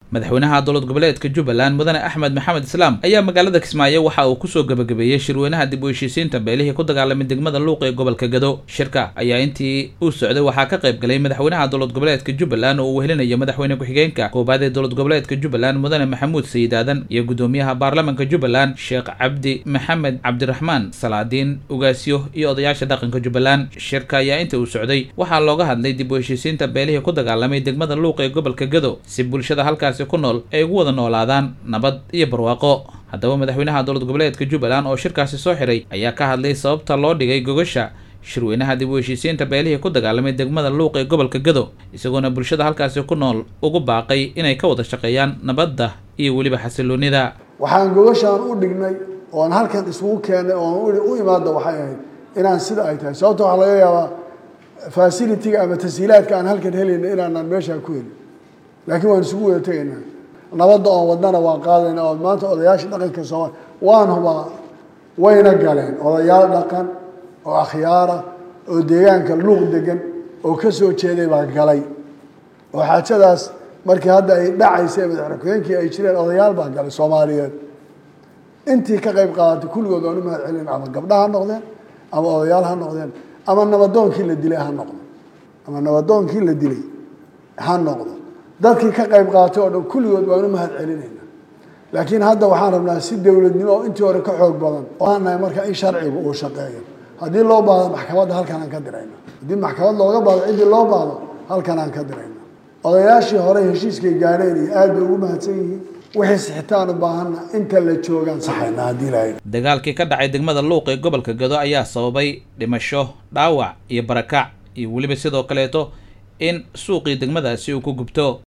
madaxweynaha dowlad goboleedka jubbaland mudane axmed maxamed islaam ayaa magaalada kismaayo waxa uu kusoo gebagabeeyey shirweynaha dib u heshiisiinta beelihii ku dagaalamay degmada luuq ee gobolka gado shirka ayaa intii uu socday waxaa ka qayb galay madaxweynaha dowlad goboleedka jubbaland oo uu wehelinayo madaxweyne ku-xigeenka koobaad ee dowlad goboleedka jubbaland mudane maxamuud sayid aadan iyo gudoomiyaha baarlamanka jubbaland sheekh cabdi maxamed cabdiraxmaan salaadiin ugaasyo iyo odayaasha dhaqanka jubbaland shirka ayaa inta uu socday waxaa looga hadlay dib u heshiisiinta beelihii ku dagaalamay degmada luuq ee gobolka gado si bulshada halkaasi ku nool ay ugu wada noolaadaan nabad iyo barwaaqo haddaba madaxweynaha dowlad goboleedka jubbaland oo shirkaasi soo xiray ayaa ka hadlay sababta loo dhigay gogasha shirweynaha dib u heshiisiinta beelihii ku dagaalamay degmada luuq ee gobolka gado isagoona bulshada halkaasi ku nool ugu baaqay inay ka wada shaqeeyaan nabadda iyo weliba xasiloonida waxaan gogashaan u dhignay oon halkan isugu keennay oon u imaada waxay ahayd inaan sida ay tahay sababta waxaa laga yaabaa fasilitiga ama tashiilaadka aan halkan helayna inaanaan meeshaa ku helin laakiin waan isugu wada tegaynaa nabadda oon wadnana waan qaadayna oo maanta odayaasha dhaqanka soomaali waan hubaa wayna galeen odayaal dhaqan oo akhyaara oo deegaanka luuq degan oo ka soo jeeday baa galay oo xaajadaas markii hadda ay dhacaysay madaxweyne ku-xigeenkii ay jireen odayaal baa galay soomaaliyeed intii ka qayb qaadatay kulligood waan u mahad celin ama gabdha ha noqdeen ama odayaal ha noqdeen ama nabadoonkii la dilay ha noqdo ama nabadoonkii la dilay ha noqdo dadkii ka qayb qaatay oo dhan kulligood waan u mahad celinayna laakiin hadda waxaan rabnaa si dowladnimo oo intii hore ka xoog badan waxaan nahay marka in sharcigu uu shaqeeyo haddii loo baahdo maxkamadda halkan aan ka dirayna haddii maxkamad looga baahdo ciddii loo baahdo halkan aan ka dirayna odayaashii hore heshiiskay gaadheen iyo aad bay ugu mahadsan yihiin wixii sixitaan u baahanna inta la joogaan saxayna haddii lahayd dagaalkii ka dhacay degmada luuq ee gobolka gado ayaa sababay dhimasho dhaawac iyo barakac iyo weliba sidoo kaleeto in suuqii degmadaasi uu ku gubto